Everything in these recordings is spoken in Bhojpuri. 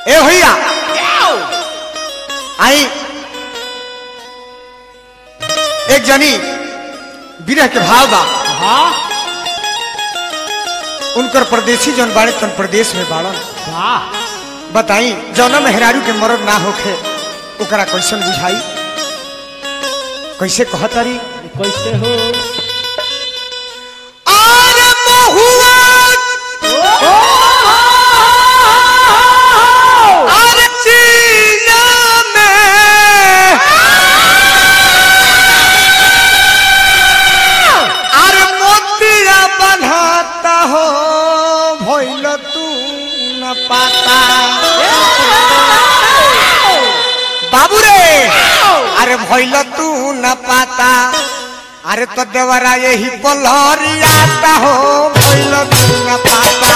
ए भैया आई एक जनी विरह के भाव बा हाँ उनकर परदेसी जौन बाड़े तन प्रदेश में बाड़न वाह बताई जौना मेहरारू के मरद ना होखे ओकरा कैसन बुझाई कैसे कहतारी कैसे हो आरे महुआ आरे चीना में आरे मोतिया बन्हाता हो भइल तू न पाता बाबू रे अरे भइल तू न पाता अरे तो देवरा यही पलहरियाता हो भइल तू न पाता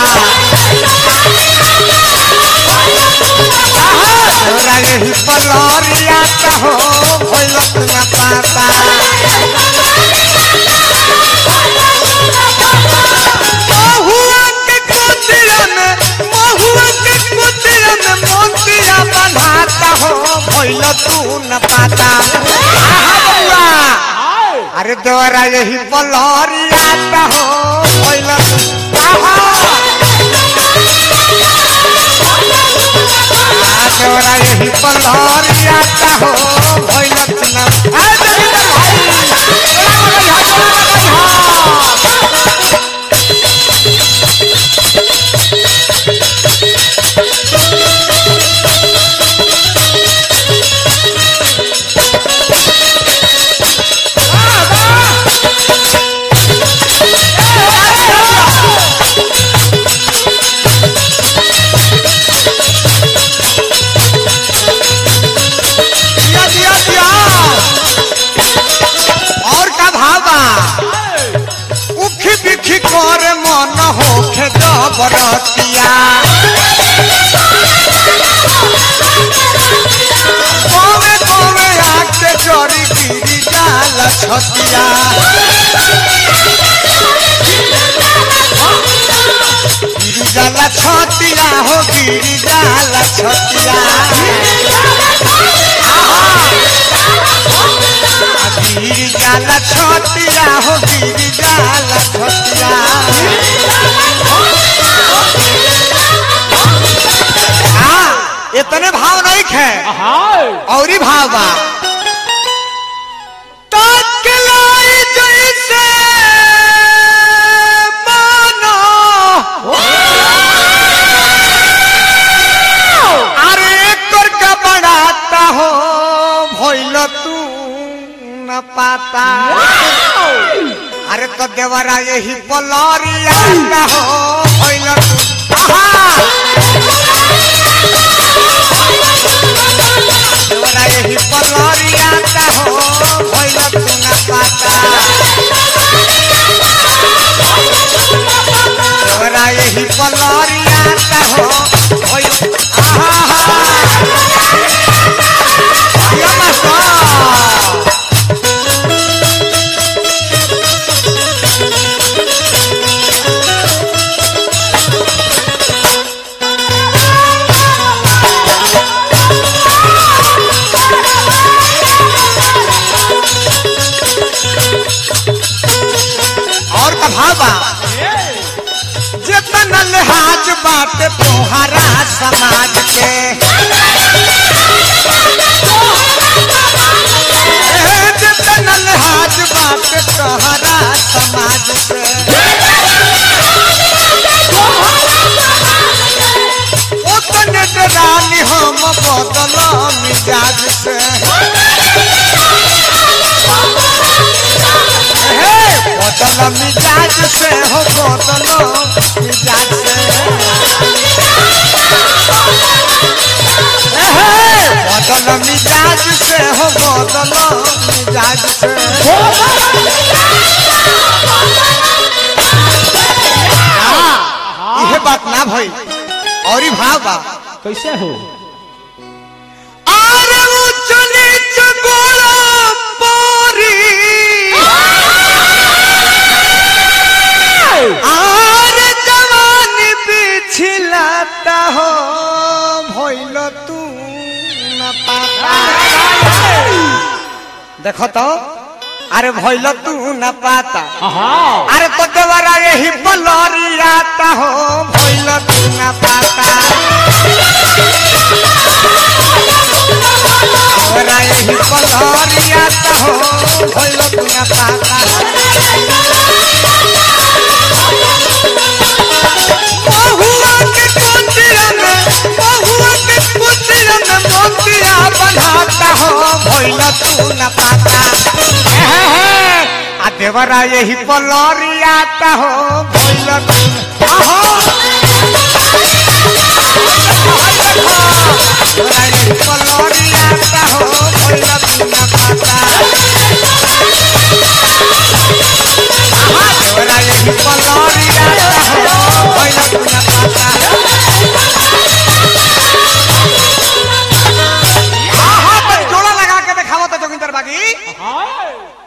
देवरा यही पलहरियाता हो भइल तू न पाता महुआ के कुतिया में महुआ के कुतिया में मोतिया बन्हाता हो भइल तू न पाता आहा बउआ अरे दोरा यही पलहरियाता हो भइल आहा आ दोरा यही पलहरियाता हो भइल तू न आ जगदीश भाई दिया दिया दिया और का भावा उखी बिखी कर मन होखे जबरतिया कोवे कोवे आके चोरी गिरी जाल छतिया गिरी जाल छतिया हो गिरी जाल छतिया गिरी जाल छतिया हो गिरी जाल छतिया हाँ इतने भाव नहीं खे हाँ और ही भाव बा तकलाई जैसे मानो अरे कर का बढ़ाता हो भइल तू न पाता अरे तो देवरा यही पलरिया हो भइल तू आहा देवरा यही पलरिया हो भइल तू न पाता देवरा यही पलरिया हो भइल आहा या मास्टर और का भावा जितन लिहाज बात तोहरा समाज के ए, जितन लिहाज बात तोहरा समाज से उतने डरानी हम बदल मिजाज से हे, बदल मिजाज से हो बदल मिजाज से हे, बदल मिजाज से हो बदल मिजाज से हाँ, इहे बात ना भई और ही भाव बा कैसे हो आरे ऊंच नीच गोला पोरी आरे जवानी बिछलाता हो भइल देखो तो अरे भइल तू न पाता हाँ अरे तो देवरा यही पलरियाता हो भइल तू न पाता देवरा यही पलरियाता हो भइल तू न पाता बहुआ के कुटिया में बहुआ के कुटिया में मोतिया बनाता हो भइल तू न पाता आ देवरा यही पलरियाता हो भइल तू न- आहो देवरा यही पलरियाता हो भइल तू न पाता देवरा यही पलरियाता हो भइल तू न पाता आहा पर जोड़ा लगा के दिखावो तो जोगिंदर बागी हाँ